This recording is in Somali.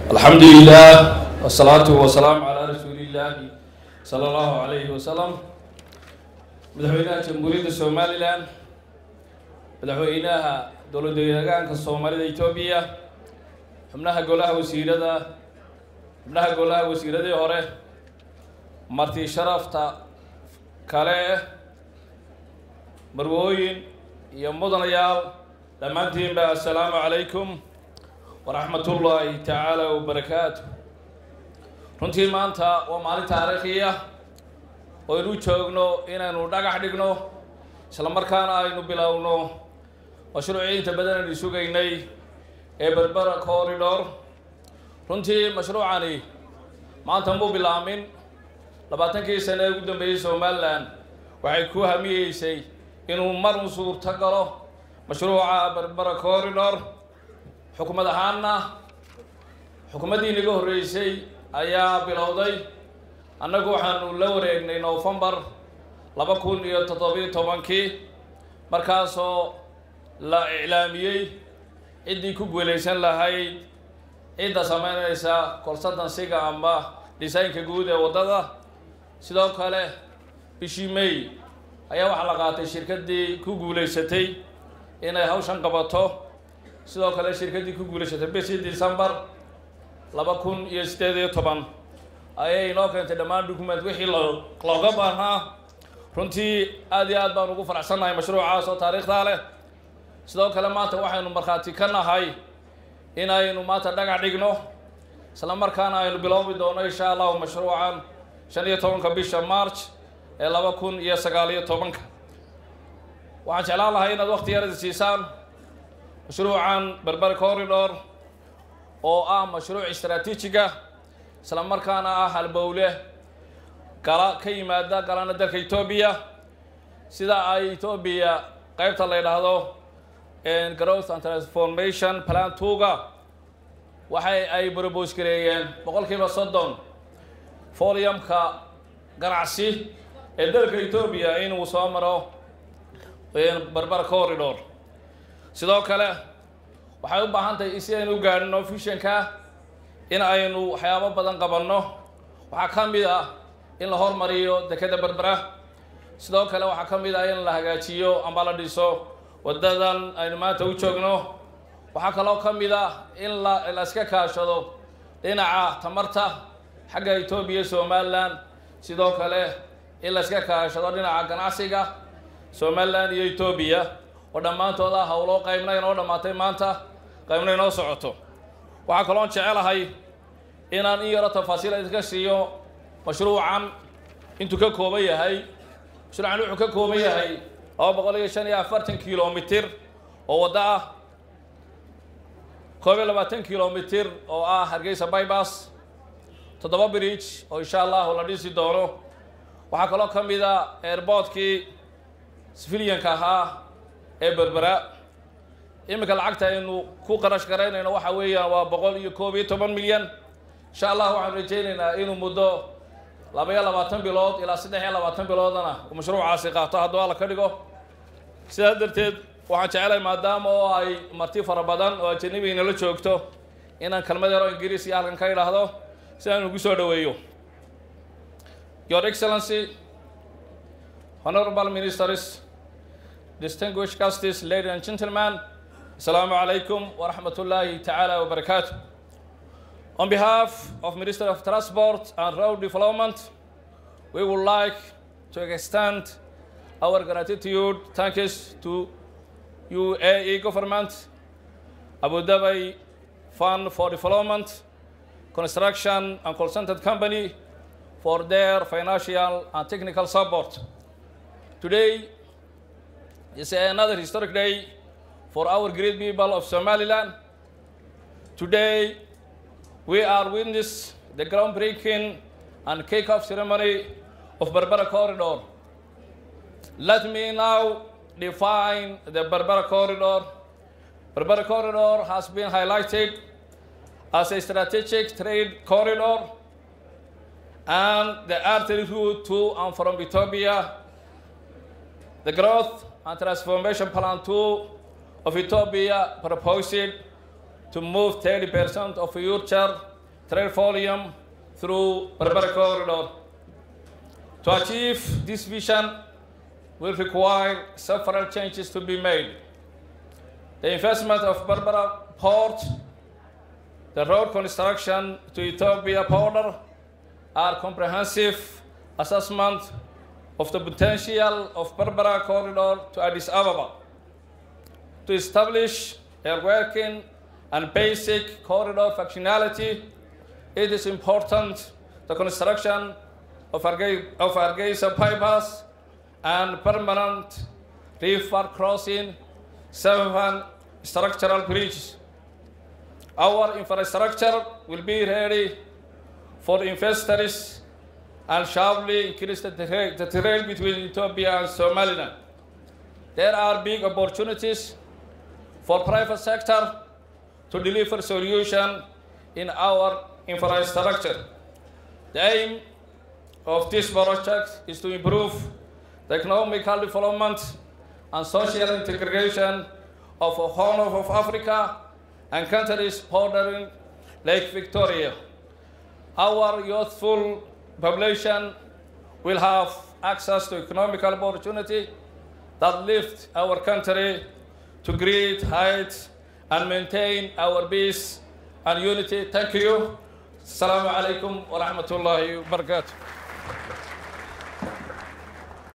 alxamdu lilah wsalaatu wasalaamu calaa rasuuli illaahi sala allahu calayhi wasalam madaxweynaha jamhuuriyadda somalilan madaxweynaha dowlad deegaanka soomaalida etoobiya xubnaha golaha wasiirada xubnaha golaha wasiiradii hore marti sharafta kale marwooyin iyo mudanayaal dhammaantiinba assalaamu calaykum waraxmat ullaahi tacaala wabarakaatu runtii maanta waa maalin taariikhiya oo aynu joogno inaynu dhagax dhigno isla markaana aynu bilowno mashruucii inta badan aynu sugaynay ee berbera corridor runtii mashruucani maanta muu bilaamin labaatankii sane ee ugu dambeeyey somalilan waxay ku hamiyeysay inuu mar un suurto galo mashruuca berbera corridor xukumad ahaanna xukuumaddii inaga horreysay ayaa bilowday annagu waxaanu la wareegnay novembar laba kun iyo toddobiyo tobankii markaasoo la iclaamiyey ciddii ku guulaysan lahayd cidda sameynaysa consultansiga ama desaynka guud ee waddada sidoo kale bishii may ayaa waxaa la qaatay shirkaddii ku guulaysatay inay hawshan qabato sidoo kale shirkaddii ku guulaysatay bishii december laba kun iyo siddeed iyo toban ayay inoo keentay dhammaan document wixii lo looga baahnaa runtii aad iyo aad baan ugu faraxsannahay mashruucaas oo taariikhdaa leh sidoo kale maanta waxaynu markhaati ka nahay inaynu maanta dhagax dhigno isla markaana aynu biloobi doono insha allahu mashruucan shan iyo tobanka bisha march ee laba kun iyo sagaal iyo tobanka waxaan jeclaan lahay inaad wakti yarada siisaan mashruucan berber corridor oo ah mashruuc istraatiijiga isla markaana ah halbowle gala ka yimaada galana dalka etoobiya sida ay etoobiya qeybta la yidhaahdo growth and transformation plan tuga waxay ay brobos gareeyeen boqol kiiba soddon foliumka ganacsi ee dalka etoobiya inuu soo maro berber corridor sidoo kale waxay u baahan tahay si aynu u gaadhino fishanka in aynu waxyaabo badan qabanno waxaa ka mid ah in la hormariyo dekeda berbera sidoo kale waxaa ka mid ah in la hagaajiyo amba la dhiso waddadan aynu maanta u joogno waxaa kaloo ka mid ah in la la iska kaashado dhinaca tamarta xagga etoobiya somalilan sidoo kale in la iska kaashado dhinaca ganacsiga somalilan iyo etoobiya oo dhammaantood ah howloo qaybna inoo dhammaatay maanta qaybna inoo socoto waxaa kaloon jecelahay inaan in yaro tafaasiil idinka siiyo mashruucan intuu ka kooban yahay mashruucan wuxuu ka kooban yahay laba boqol iyo shan iyo afartan kilomitir oo waddo ah koob iyo labaatan kilomitir oo ah hargeysa bybas toddoba bridge oo insha allahu la dhisi doono waxaa kaloo ka mid a airboortkii civilianka ahaa ee berbera iminka lacagta aynu ku qarash garaynayno waxa weeyaan waa boqol iyo koob iyo toban milyan insha allah waxaanu rajaynaynaa inuu muddo laba iyo labaatan bilood ilaa saddex iyo labaatan biloodana uu mashruucaasi qaato hadduu alla ka dhigo sidaas darteed waxaan jecelahay maadaama oo ay marti fara badan oo ajanabi inala joogto inaan kelmad yaro ingiriis iyo halkan ka idhaahdo si aan ugu soo dhaweeyo your excellency honorable ministers distinguished guests, ladies and gentlemen, Assalamu alaikum wa rahmatullahi ta'ala wa barakatuh. On behalf of Minister of Transport and Road Development, we would like to extend our gratitude, thanks to UAE government, Abu Dhabi Fund for Development, Construction and Consultant Company for their financial and technical support. Today, it's another historic day for our great people of Somaliland. Today, we are witness the groundbreaking and kick-off ceremony of Berbera Corridor. Let me now define the Berbera Corridor. Berbera Corridor has been highlighted as a strategic trade corridor and the artery route to and from Ethiopia. The growth and transformation plan two of Ethiopia proposed to move 30% of future trade volume through Berbera corridor. To achieve this vision will require several changes to be made. The investment of Berbera port, the road construction to Ethiopia border, are comprehensive assessment of the potential of Berbera corridor to Addis Ababa to establish a working and basic corridor functionality, it is important the construction of Hargeisa bypass and permanent river crossing, seven structural bridges. Our infrastructure will be ready for investors and sharply increase the trade, the trade between Ethiopia and Somaliland. There are big opportunities for private sector to deliver solution in our infrastructure. The aim of this project is to improve the economical development and social integration of a Horn of Africa and countries bordering Lake Victoria. Our youthful population will have access to economical opportunity that lift our country to great heights and maintain our peace and unity. Thank you. Assalamu alaikum wa rahmatullahi wa barakatuh.